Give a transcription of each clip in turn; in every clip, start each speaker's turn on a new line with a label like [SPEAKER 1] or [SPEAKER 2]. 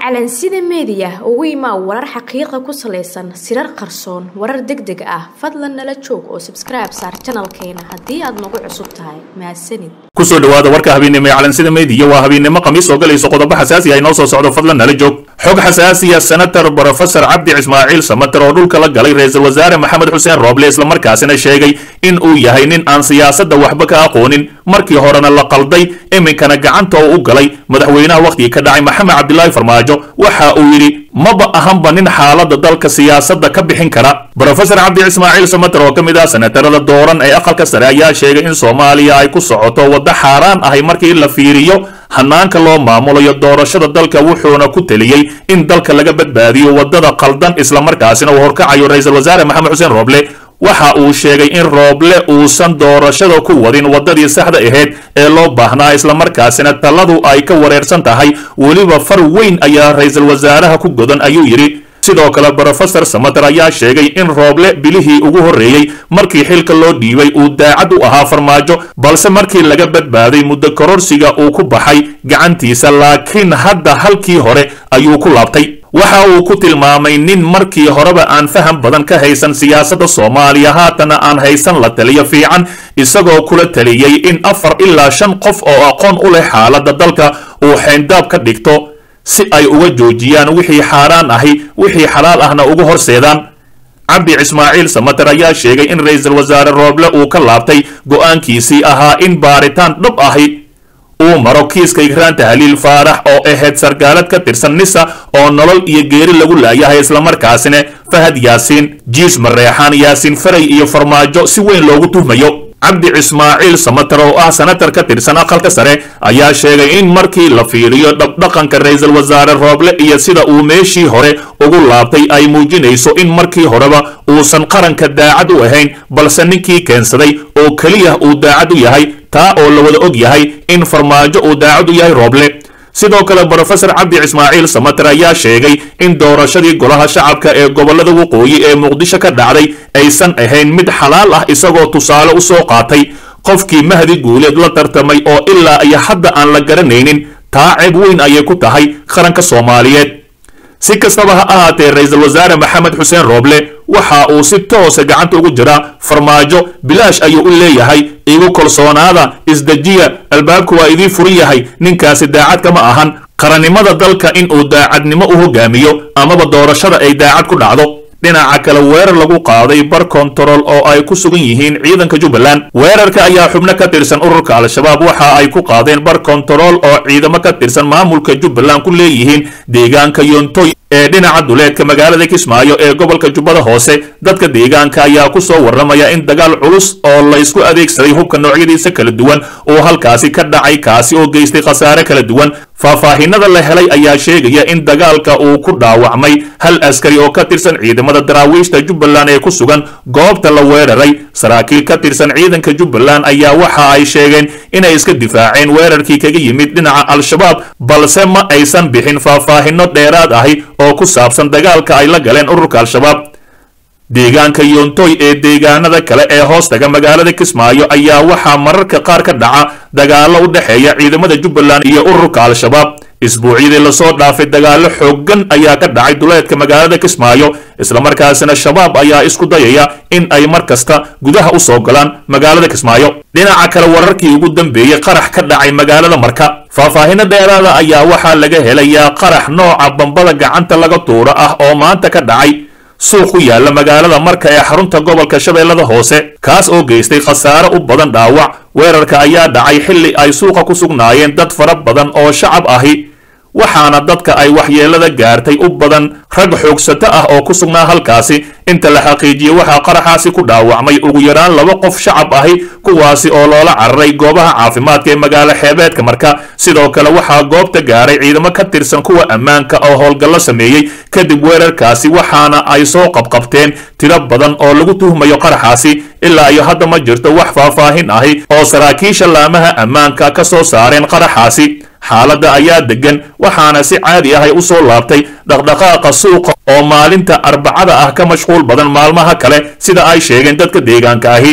[SPEAKER 1] calansida meediya ugu imaa warar xaqiiqa ku salaysan sirar qarsoon warar deg deg ah fadlan nala joog oo sabskribe saar janalkeena haddii aad nagu cusub tahay mahadsanid
[SPEAKER 2] kusoo dhawaada warka habeennimo ee calansida meediya waa habeennimo khamiis oo galayso qodobo xasaasi ah inoo soo socdo fadlan nala joog xog xasaasiya senator brofesor cabdi ismaaciil samater oo dhulka la galay ra-iisul wasaare maxamed xuseen rooble islamarkaasina sheegay in uu yahay nin aan siyaasadda waxba ka aqoonin markii horena la qalday iminkana gacanta oo u galay madaxweynaha wakhtigii ka dhacay maxamed cabdilaahi farmaajo waxa uu yidhi maba ahanba nin xaaladda dalka siyaasadda ka bixin kara brofesor cabdi ismaaciil samater oo ka mid ah senatarada dooran ee aqalka sare ayaa sheegay in soomaaliya ay ku socoto waddo xaaraan ahay markii la fiiriyo hanaanka loo maamulayo doorashada dalka wuxuuna ku teliyey in dalka laga badbaadiyo waddada qaldan islamarkaasina uu horkacayo ra-iisul wasaare maxamed xuseen rooble waxa uu sheegay in rooble uusan doorashada ku wadin waddadii saxda ahayd ee loo baahnaa islamarkaasina taladu ay ka wareersan tahay weliba far weyn ayaa ra-iisul wasaaraha ku godan ayuu yidhi sidoo kale brofesor samater ayaa sheegay in rooble bilihii ugu horreeyey markii xilka loo dhiibay uu daacad u ahaa farmaajo balse markii laga badbaaday muddo kororsiga uu ku baxay gacantiisa laakiin hadda halkii hore ayuu ku laabtay waxa uu ku tilmaamay nin markii horeba aan faham badan ka haysan siyaasadda soomaaliya haatana aan haysan la taliyo fiican isagoo kula taliyey in afar ilaa shan qof oo aqoon u leh xaaladda dalka uu xeyndaab ka dhigto si ay uga joojiyaan wixii xaaraan ahi wixii xalaal ahna ugu horseedaan cabdi ismaaciil samater ayaa sheegay in ra-iisul wasaare rooble uu ka laabtay go'aankiisii ahaa in baaritaan dhab ahi uu maro kiiska igraanta haliil faarax oo ahayd sargaalad ka tirsan nisa oo nolol iyo geeri lagu laayahay islamarkaasina fahad yaasiin jiis mareexaan yaasiin faray iyo farmaajo si weyn loogu tuhmayo cabdi ismaaciil samater oo ah senatar ka tirsan aqalka sare ayaa sheegay in markii la fiiriyo dhabdhaqanka ra-iisul wasaare rooble iyo sida uu meeshii hore ugu laabtay ay muujinayso in markii horeba uusan qaranka daacad u ahayn balse ninkii keensaday oo keliya uu daacad u yahay taa oo la wada og yahay in farmaajo uu daacad u yahay rooble sidoo kale brofesor cabdi ismaaciil samater ayaa sheegay in doorashadii golaha shacabka ee gobollada waqooyi ee muqdisho ka dhacday aysan ahayn mid xalaal ah isagoo tusaale u soo qaatay qofkii mahdi guuleed la tartamay oo ilaa iyo hadda aan la garanaynin taa ceeb weyn ayay ku tahay qaranka soomaaliyeed si kastaba ha ahaatee ra-iisul wasaare maxamed xuseen rooble waxa uu si toosa gacanta ugu jiraa farmaajo bilaash ayuu u leeyahay igu kalsoonaada isdejiya albaabku waa idii furan yahay ninkaasi daacad kama ahan qarannimada dalka in uu daacadnimo u hogaamiyo amaba doorashada ay daacad ku dhacdo dhinaca kale weerar lagu qaaday bar kontarool oo ay ku sugan yihiin ciidanka jubbaland weerarka ayaa xubno ka tirsan ururka al-shabaab waxa ay ku qaadeen bar kontarool oo ciidamo ka tirsan maamulka jubbaland ku leeyihiin deegaanka yontoy ee dhinaca duleedka magaalada kismaayo ee gobolka jubbada hoose dadka deegaanka ayaa ku soo warramaya in dagaal culus oo laysku adeegsaday hubka noocyadiisa kala duwan uu halkaasi ka dhacay kaasi oo geystay khasaare kala duwan faahfaahinada la helay ayaa sheegaya in dagaalka uu ku dhaawacmay hal askari oo ka tirsan ciidamada daraawiishta jubbaland ee ku sugan goobta la weeraray saraakiil ka tirsan ciidanka jubbaland ayaa waxa ay sheegeen inay iska difaaceen weerarkii kaga yimid dhinaca al-shabaab balse ma aysan bixin faahfaahino dheeraad ahi oo ku saabsan dagaalka ay la galeen ururka al-shabaab deegaanka yontoy ee deegaanada kale ee hoostaga magaalada kismaayo ayaa waxaa mararka qaar ka dhaca dagaallo u dhexeeya ciidamada jubbaland iyo ururka al-shabaab isbuucyadii lasoo dhaafay dagaallo xooggan ayaa ka dhacay duleedka magaalada kismaayo islamarkaasina shabaab ayaa isku dayaya in ay mar kasta gudaha u soo galaan magaalada kismaayo dhinaca kale wararkii ugu dambeeyey qarax ka dhacay magaalada marka faahfaahino dheeraada ayaa waxaa laga helayaa qarax nooca bambada gacanta laga tuuro ah oo maanta ka dhacay suuq ku yaalla magaalada marka ee xarunta gobolka shabeellada hoose kaas oo geystay khasaare u badan dhaawac weerarka ayaa dhacay xilli ay suuqa ku sugnaayeen dad fara badan oo shacab ahi waxaana dadka ay waxyeelada gaartay u badan rag xoogsato ah oo ku sugnaa halkaasi inta la xaqiijiyey waxaa qaraxaasi ku dhaawacmay ugu yaraan laba qof shacab ahi kuwaasi oo loola cararay goobaha caafimaadka ee magaalo xeebeedka marka sidoo kale waxaa goobta gaaray ciidamo ka tirsan kuwa ammaanka oo howlgallo sameeyey kadib weerarkaasi waxaana ay soo qabqabteen tiro badan oo lagu tuhmayo qaraxaasi ilaa iyo hadda ma jirto wax faahfaahin ahi oo saraakiisha laamaha ammaanka ka soo saareen qaraxaasi xaaladda ayaa deggan waxaana si caadi ahay u soo laabtay dhaqdhaqaaqa suuqa oo maalinta arbacada ah ka mashquul badan maalmaha kale sida ay sheegeen dadka deegaanka ahi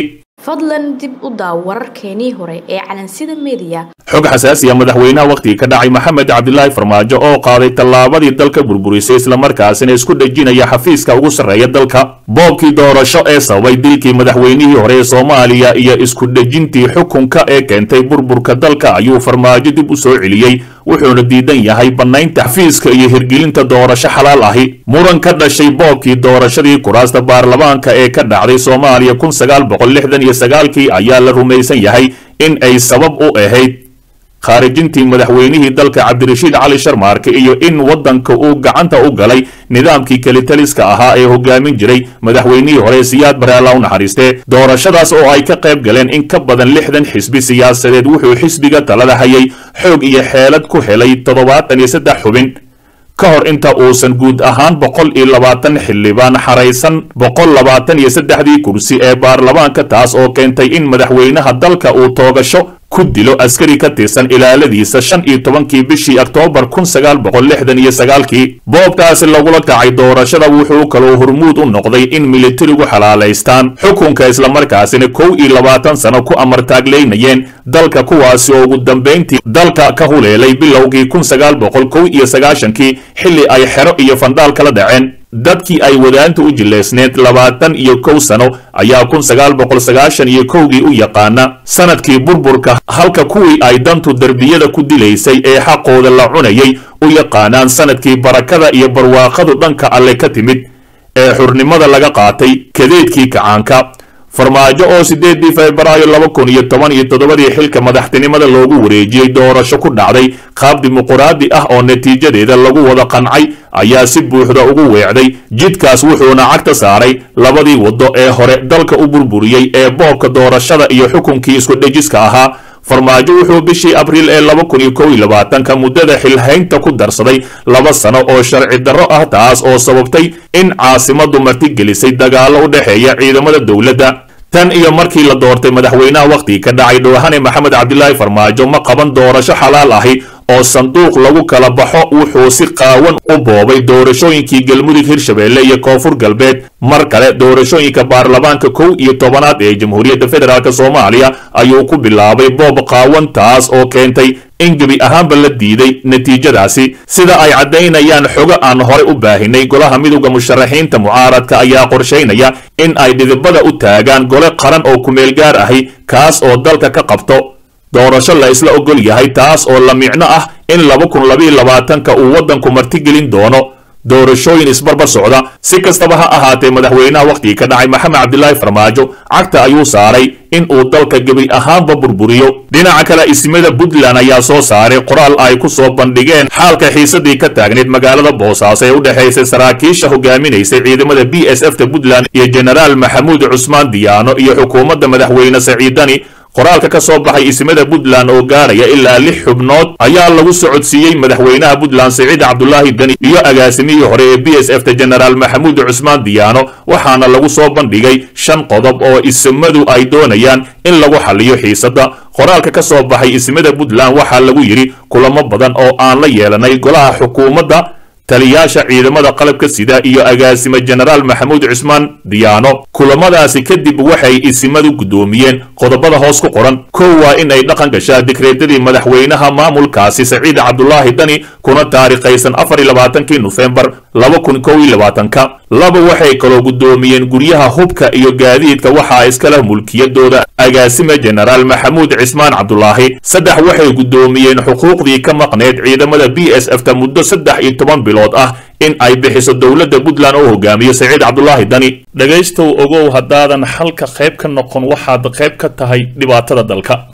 [SPEAKER 1] fadlan dib u daaw wararkeenii hore ee calansida meediya
[SPEAKER 2] xog xasaasiya madaxweynaha wakhtigii ka dhacay maxamed cabdilaahi farmaajo oo qaaday tallaabadii dalka burburisay islamarkaasina isku dhejinaya xafiiska ugu sarreeya dalka boobkii doorasho ee sababay dilkii madaxweynihii hore ee soomaaliya iyo isku dhejintii xukunka ee keentay burburka dalka ayuu farmaajo dib u soo celiyey wuxuuna diidan yahay bannaynta xafiiska iyo hirgelinta doorasho xalaal ahi muran ka dhashay boobkii doorashadii kuraasta baarlamaanka ee ka dhacday soomaaliya kun sagaal boqol lixdan iyo sagaalkii ayaa la rumaysan yahay in ay sabab u ahayd khaarijintii madaxweynihii dalka cabdirashiid cali sharmaarke iyo in waddanka uu gacanta u galay nidaamkii kelitaliska ahaa ee hogaamin jiray madaxweynihii hore siyaad bare alla u naxariistee doorashadaas oo ay ka qayb galeen in ka badan lixdan xisbi siyaasadeed wuxuu xisbiga talada hayay xoog iyo xeelad ku helay toddobaatan iyo saddex xubin ka hor inta uusan guud ahaan boqol iyo labaatan xildhibaan xaraysan boqol labaatan iyo saddexdii kursi ee baarlamaanka taas oo keentay in madaxweynaha dalka uu toogasho ku dilo askari ka tirsan ilaaladiisa shan iyo tobankii bishii oktoobar kun sagaal boqol lixdan iyo sagaalkii boobkaasi lagula kacay doorashada wuxuu kaloo hormuud u noqday in militarigu xalaalaystaan xukunka islamarkaasina kow iyo labaatan sano ku amartaagleynayeen dalka kuwaasi oo ugu dambayntii dalka ka huleelay bilowgii kun sagaal boqol kow iyo sagaashankii xilli ay xero iyo fandhaal kala dhaceen dadkii ay wadaanta u jileysneed labaatan iyo kow sano ayaa kun sagaal boqol sagaashan iyo kowgii u yaqaana sanadkii burburka halka kuwii ay dantu derbiyada ku dilaysay ee xaqooda la cunayay u yaqaanaan sanadkii barakada iyo barwaaqadu dhanka alle ka timid ee xurnimada laga qaatay kadeedkii kacaanka farmaajo oo sideedii febraayo laba kun iyo toban iyo toddobadii xilka madaxtinimada loogu wareejiyey doorasho ku dhacday qaab dimuquraadi ah oo natiijadeeda lagu wada qancay ayaa si buuxda ugu weecday jidkaas wuxuuna cagta saaray labadii waddo ee hore dalka u burburiyey ee boobka doorashada iyo xukunkii isku dhejiska ahaa farmaajo wuxuu bishii abriil ee laba kun iyo kow iyo labaatanka muddada xilhaynta ku darsaday laba sano oo sharci darro ah taas oo sababtay in caasimadu martigelisay dagaallo u dhexeeya ciidamada dowladda tan iyo markii la doortay madaxweynaha wakhtigii ka dhacay dhowhane maxamed cabdilaahi farmaajo ma qaban doorasho xalaal ahi oo sanduuq lagu kala baxo wuxuu si qaawan u boobay doorashooyinkii galmudug hirshabeelle iyo koonfur galbeed mar kale doorashooyinka baarlamaanka kow iyo tobanaad ee jamhuuriyadda federaalk soomaaliya ayuu ku bilaabay boob qaawan taas oo keentay in gebi ahaanba la diiday natiijadaasi sida ay caddaynayaan xogo aan hore u baahinay golaha midowda musharaxiinta mucaaradka ayaa qorshaynaya in ay dhidibada u taagaan gole qaran oo kumeel gaar ahi kaas oo dalka ka qabto doorasho la isla ogol yahay taas oo la micno ah in laba kun labaiyo labaatanka uu waddanku martigelin doono doorashooyin isbarbar socda si kastaba ha ahaatee madaxweynaha wakhtigii ka dhacay maxamed cabdilaahi farmaajo cagta ayuu saaray in uu dalka gebi ahaanba burburiyo dhinaca kale ismada puntland ayaa soo saaray qoraal ay ku soo bandhigeen xaalka xiisadii ka taagneyd magaalada boosaaso ee u dhexaysay saraakiisha hogaaminaysay ciidamada b s f ta puntland iyo jenaraal maxamuud cusmaan diyaano iyo xukuumadda madaxweyne saciidani qoraalka ka soo baxay ismada puntland oo gaaraya ilaa lix xubnood ayaa lagu socodsiiyey madaxweynaha puntland siciid cabdulaahi deni iyo agaasimihii hore ee b s f ta jenaraal maxamuud cusmaan diyaano waxaana lagu soo bandhigay shan qodob oo ismadu ay doonayaan in lagu xaliyo xiisadda qoraalka ka soo baxay ismada puntland waxaa lagu yidhi kulamo badan oo aan la yeelanay golaha xukuumadda taliyaasha ciidamada qalabka sida iyo agaasime jenaraal maxamuud cusmaan diyaano kulamadaasi kadib waxay isimadu guddoomiyeen qodobada hoos ku qoran kow waa in ay dhaqan gashaa dikreetadii madaxweynaha maamulkaasi saciid cabdulaahi dani kuna taarikhaysan afar iyo labaatankii nofembar laba kun kow iyo labaatanka laba waxay kaloo guddoomiyeen guryaha hubka iyo gaadiidka waxaa iskala mulkiyadooda agaasime jenaraal maxamuud cismaan cabdulaahi saddex waxay guddoomiyeen xuquuqdii ka maqneed ciidamada b s f ta muddo saddex iyo toban bilood ah in ay bixiso dowladda puntland oo hogaamiyo saciid cabdulaahi dani dhegaystow ogow haddaadan xalka qayb ka noqon waxaad qayb ka tahay dhibaatada dalka